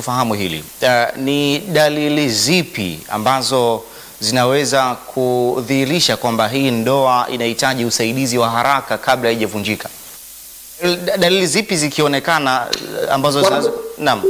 tufahamu hili. Uh, ni dalili zipi ambazo zinaweza kudhihirisha kwamba hii ndoa inahitaji usaidizi wa haraka kabla haijavunjika? Da- Dalili zipi zikionekana uh, ambazo Kwanza- zinaweza Naam.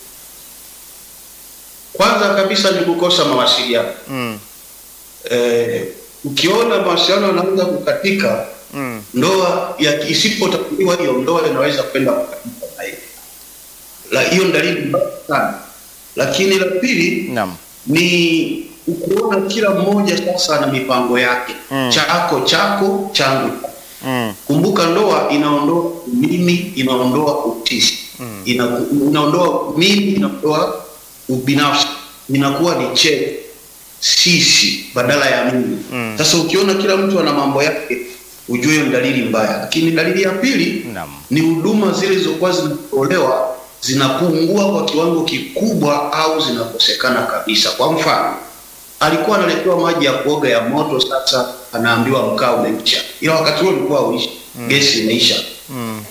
Kwanza kabisa ni kukosa mawasiliano. Mm. Eh, ukiona mawasiliano yanaanza kukatika, Mm. ndoa ya isipotatuliwa hiyo ndoa inaweza kwenda kukatika na hiyo. La hiyo ni dalili mbaya sana. Lakini la pili Naam. ni kuona kila mmoja sasa ana mipango yake. Mm. Chako chako, changu Mm. Kumbuka, ndoa inaondoa mimi, inaondoa utisi Mm. ina, inaondoa mimi, inaondoa ubinafsi, inakuwa ni che sisi badala ya mimi. Mm. Sasa ukiona kila mtu ana mambo yake, ujue hiyo ni dalili mbaya. Lakini dalili ya pili Naam. ni huduma zile zilizokuwa zinatolewa zinapungua kwa kiwango kikubwa au zinakosekana kabisa. Kwa mfano, alikuwa analetewa maji ya kuoga ya moto, sasa anaambiwa mkaa umeisha, ila wakati huo ulikuwa uishi gesi imeisha Mm.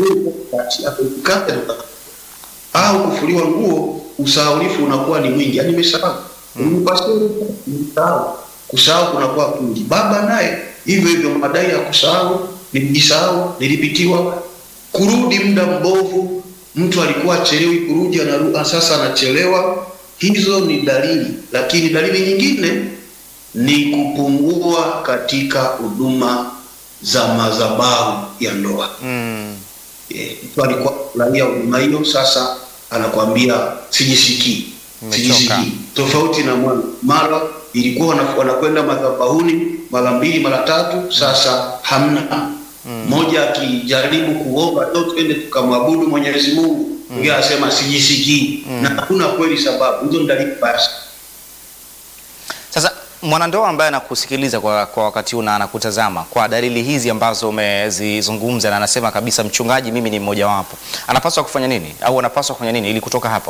Ge- au kufuliwa nguo, usahaulifu unakuwa ni mwingi, yani nimesahau nimesahau. Kusahau kunakuwa kwingi. Baba naye hivyo hivyo, madai ya kusahau, nilijisahau, nilipitiwa, kurudi muda mbovu, mtu alikuwa achelewi kurudi, anaru- sasa anachelewa. Hizo ni dalili, lakini dalili nyingine ni kupungua katika huduma za madhabahu ya ndoa. Mm. Eh, mtu alikuwa anafurahia huduma hiyo, sasa anakwambia sijisikii, Nimechoka. sijisikii. Tofauti na mwana, mara ilikuwa wana- wanakwenda madhabahuni mara mbili mara tatu, sasa hamna. Mmoja akijaribu kuomba leo twende tukamwabudu Mwenyezi Mungu, mwingine anasema sijisikii, na hakuna kweli sababu. Hizo ni dalili basi. Sasa mwanandoa ambaye anakusikiliza kwa, kwa wakati huu na anakutazama kwa dalili hizi ambazo umezizungumza na anasema kabisa, mchungaji, mimi ni mmojawapo, anapaswa kufanya nini au anapaswa kufanya nini ili kutoka hapo?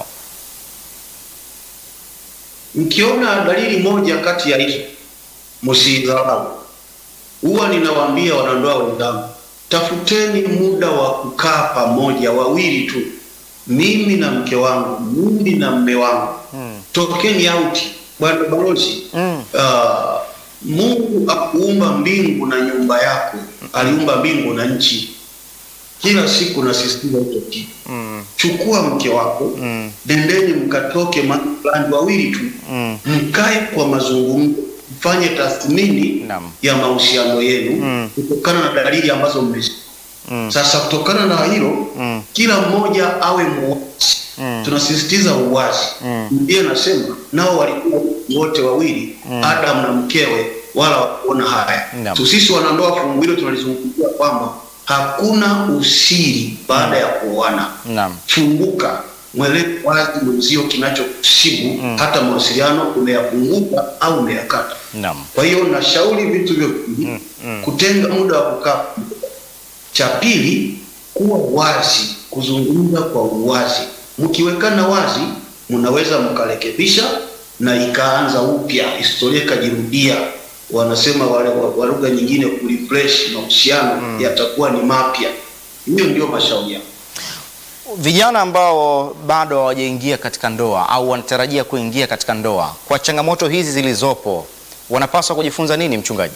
Mkiona dalili moja kati ya hizo, msidharau. Huwa ninawaambia wanandoa wenzangu, tafuteni muda wa kukaa pamoja, wawili tu, mimi na mke wangu, mimi na mme wangu, Mm. tokeni auti. Bwana balozi, Mm. ah, Mungu akuumba mbingu na nyumba yako, aliumba mbingu na nchi. Kila siku nasisitiza hicho kitu. Mm. Chukua mke wako, Mm. nendeni mkatoke mahali fulani, wawili tu Mm. mkae kwa mazungumzo, mfanye tathmini Naam. ya mahusiano yenu Mm. kutokana na dalili ambazo mmezi. Mm. Sasa kutokana na hilo, Mm. kila mmoja awe muwazi. Mm. Tunasisitiza uwazi. Mm. Biblia nasema nao walikuwa wote wawili, Adam na mkewe, wala wakuona haya. Naam. So sisi wanandoa, fungu hilo tunalizungumzia kwamba hakuna usiri baada ya kuoana Naam. funguka mwelewe wazi mwenzio kinachokusibu hata mawasiliano umeyapunguka au umeyakata Naam. kwa hiyo nashauri vitu hivyo viwili Mm, mm. kutenga muda wa kukaa cha pili kuwa wazi kuzungumza kwa uwazi mkiwekana wazi mnaweza mkarekebisha na ikaanza upya historia ikajirudia wanasema wale wa wa lugha nyingine kurefresh mahusiano yatakuwa ni mapya hiyo ndio mashauri yangu Vijana ambao bado hawajaingia katika ndoa au wanatarajia kuingia katika ndoa, kwa changamoto hizi zilizopo, wanapaswa kujifunza nini, mchungaji?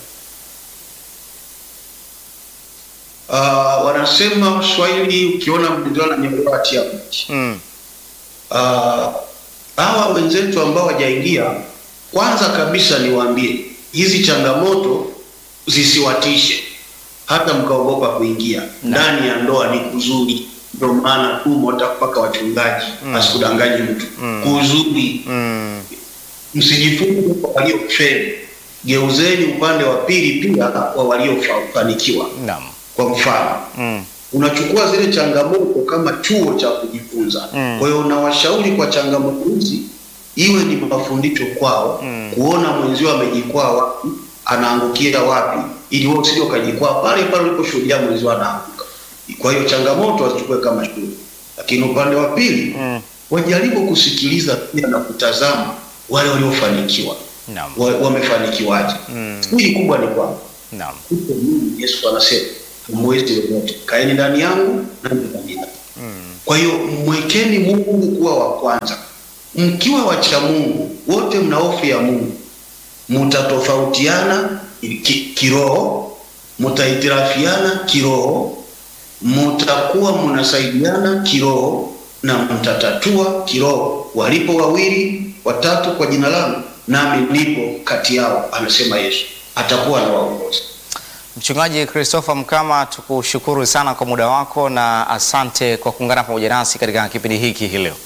Uh, wanasema Swahili, ukiona mdindana nyolewa tia mti. Mm. Uh, hawa wenzetu ambao wajaingia, kwanza kabisa niwaambie hizi changamoto zisiwatishe, hata mkaogopa kuingia ndani ya ndoa. Ni kuzuri, ndio maana tumo hata mpaka wachungaji asikudanganye mtu kuzuri. Mm. Msijifunze kwa waliofeli, geuzeni upande wa pili pia wa waliofanikiwa. Naam. Kwa mfano Mm. unachukua zile changamoto kama chuo cha kujifunza. Mm. Kwa hiyo unawashauri kwa changamoto hizi iwe ni mafundisho kwao, Mm. kuona mwenzio amejikwaa wapi, anaangukia wapi, ili wewe usije ukajikwaa pale pale uliposhuhudia mwenzio anaanguka. Kwa hiyo changamoto wazichukue kama shule, lakini upande wa pili Mm. wajaribu kusikiliza pia na kutazama wale waliofanikiwa Naam. wa- wamefanikiwaje. Mm. Siri kubwa ni kwamba Naam. huko mimi Yesu anasema hamwezi lolote, kaeni ndani yangu nami ndani yenu. Kwa hiyo mwekeni Mungu kuwa wa kwanza. Mkiwa wacha Mungu, wote mna hofu ya Mungu, mutatofautiana ki, kiroho, mutahitirafiana kiroho, mutakuwa mnasaidiana kiroho na mtatatua kiroho. Walipo wawili watatu kwa jina langu, nami nipo kati yao, amesema Yesu. Atakuwa na waongozi. Mchungaji Christopher Mkama, tukushukuru sana kwa muda wako na asante kwa kuungana pamoja nasi katika kipindi hiki hii leo.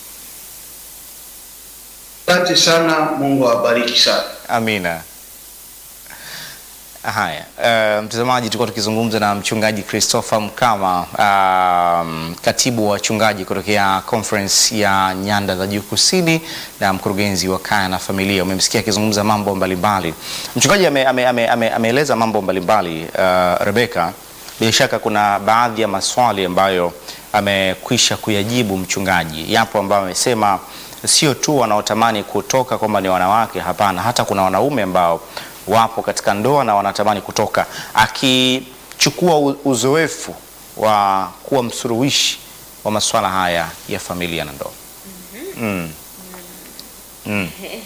Asante sana, Mungu awabariki sana. Amina. Haya, uh, mtazamaji, tulikuwa tukizungumza na mchungaji Christopher Mkama, um, katibu wa wachungaji kutokea conference ya Nyanda za Juu Kusini na mkurugenzi wa kaya na familia. Umemsikia akizungumza mambo mbalimbali. Mchungaji ameeleza ame, ame, ame, ameeleza mambo mbalimbali uh, Rebeka, bila shaka kuna baadhi ya maswali ambayo amekwisha kuyajibu mchungaji. Yapo ambayo amesema sio tu wanaotamani kutoka kwamba ni wanawake, hapana, hata kuna wanaume ambao wapo katika ndoa na wanatamani kutoka, akichukua u- uzoefu wa kuwa msuluhishi wa masuala haya ya familia na ndoa. Mm. Mm.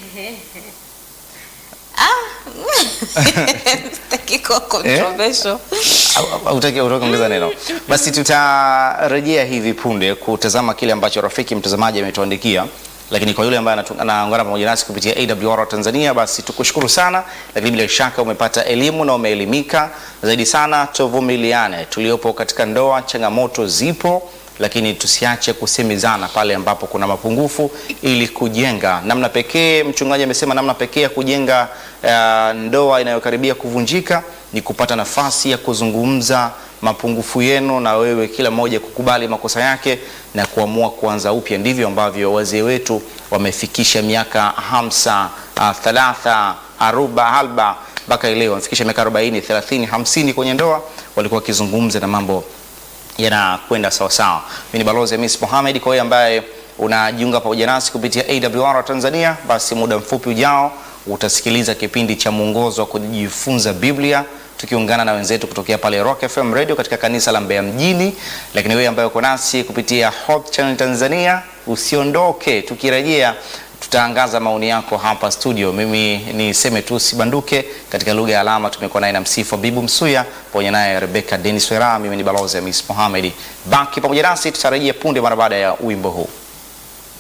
Sitaki kuwa controversial. Au- au- Utaki utaki kuongeza neno? Basi tutarejea hivi punde kutazama kile ambacho rafiki mtazamaji ametuandikia, lakini kwa yule ambaye anatu- anaungana pamoja nasi kupitia AWR Tanzania, basi tukushukuru sana, lakini bila shaka umepata elimu na umeelimika zaidi sana. Tuvumiliane, tuliopo katika ndoa, changamoto zipo lakini tusiache kusemezana pale ambapo kuna mapungufu ili kujenga namna pekee. Mchungaji amesema namna pekee ya kujenga uh, ndoa inayokaribia kuvunjika ni kupata nafasi ya kuzungumza mapungufu yenu, na wewe kila mmoja kukubali makosa yake na kuamua kuanza upya. Ndivyo ambavyo wazee wetu wamefikisha miaka hamsa, uh, thalatha, aruba, halba mpaka leo wamefikisha miaka 40, 30, 50 kwenye ndoa, walikuwa wakizungumza na mambo yanakwenda sawasawa. Mimi ni Balozi Hamis Mohamed. Kwa hiyo ambaye unajiunga pamoja nasi kupitia AWR Tanzania, basi muda mfupi ujao utasikiliza kipindi cha mwongozo wa kujifunza Biblia tukiungana na wenzetu kutokea pale Rock FM Radio katika kanisa la Mbeya mjini. Lakini wewe ambaye uko nasi kupitia Hope Channel Tanzania, usiondoke. Tukirejea tutaangaza maoni yako hapa studio. Mimi niseme tu sibanduke. Katika lugha ya alama tumekuwa naye na msifu Bibu Msuya pamoja naye Rebecca Dennis Wera. Mimi ni Balozi Hamis Mohamed. Baki pamoja nasi, tutarejea punde mara baada ya wimbo huu.